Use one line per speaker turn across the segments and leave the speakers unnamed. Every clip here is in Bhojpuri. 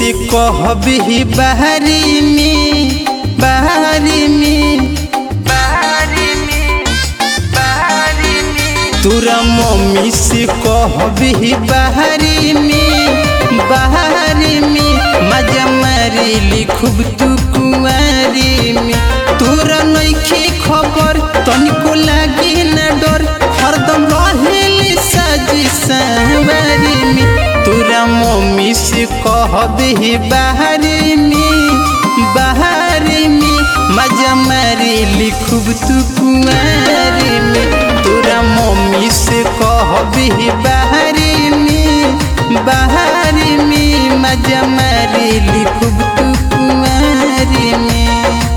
से कहबी बहरी में बहरी में बहरी में बहरी में तोरा मम्मी से कहबी बहरी में बहरी में मजा मारी लिखब तू कुंवारी में तोरा नइखे खबर तनिको लागी न डर हरदम रहेली साजी सवारी में तोरा मम्मी से कहबी बहरी में बहरी में मजा मारी लिखब तू कुंवारी में तोरा मम्मी से कहबी बहरी में बहरी में मजा मारी लिखब तू कुंवारी में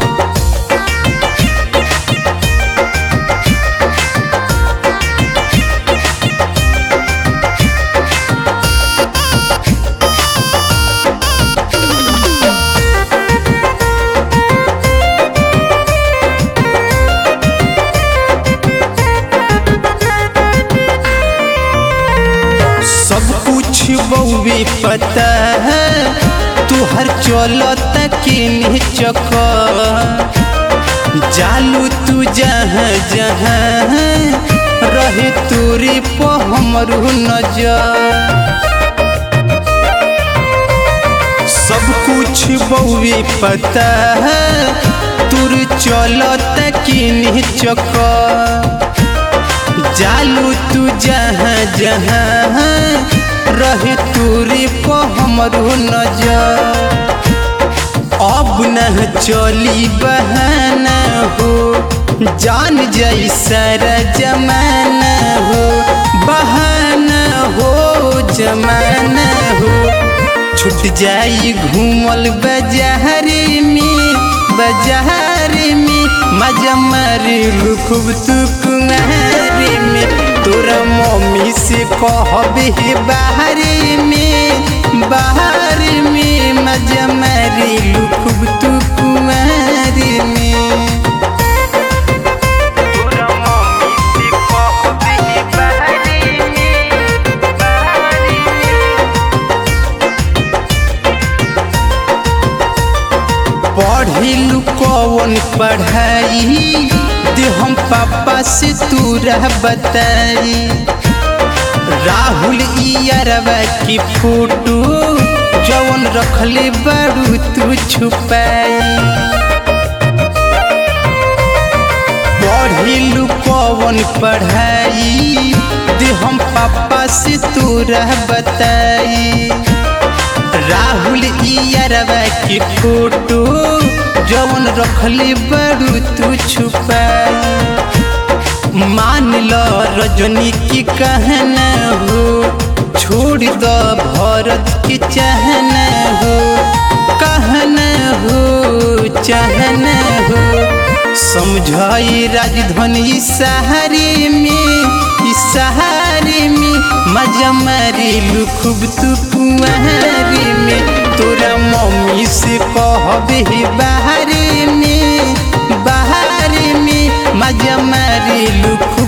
सब कुछ बहुवे पता है तू हर चलत किन्हीं चक जालू तू जहाँ जहाँ रहे तोरे पे हमरू नजर सब कुछ बहुवे पता है तुर चलत किन्हीं चक जालू तू जहाँ जहाँ रहे तोरे पे हमरो नजर अब न चली बहाना हो जान जाई सारा जमाना हो बहाना हो जमाना हो छूट जाई घूमल बाजारे में बाजारे में मजा मारे खूब तू कुमारी में तोरा मम्मी से कहबे बाहरे में बाहर में मजा मारे खूब तू कुमारी में तोरा मम्मी से कहबे बाहरे में बाहरे में पढ़िलू कौन पढ़ाई दे हम पापा से तू रह बताई राहुल इरवा की फोटो जवन रखले बड़ू तू छुपाई पढ़िलू कौन पढ़ाई दे हम पापा से तू रह बताई राहुल इरवा की फोटो जवन रखले बड़ू तू छुपाई मान लो रजनी की कहना हो छोड़ दो भरत की चाहना हो कहना हो चाहना हो समझाई राजधानी सहारे में इस सहारे में मजा मारी खूब तू कुंवारी में तोरा मम्मी से कहबे बाहरे में बाहर में मजा मारी खूब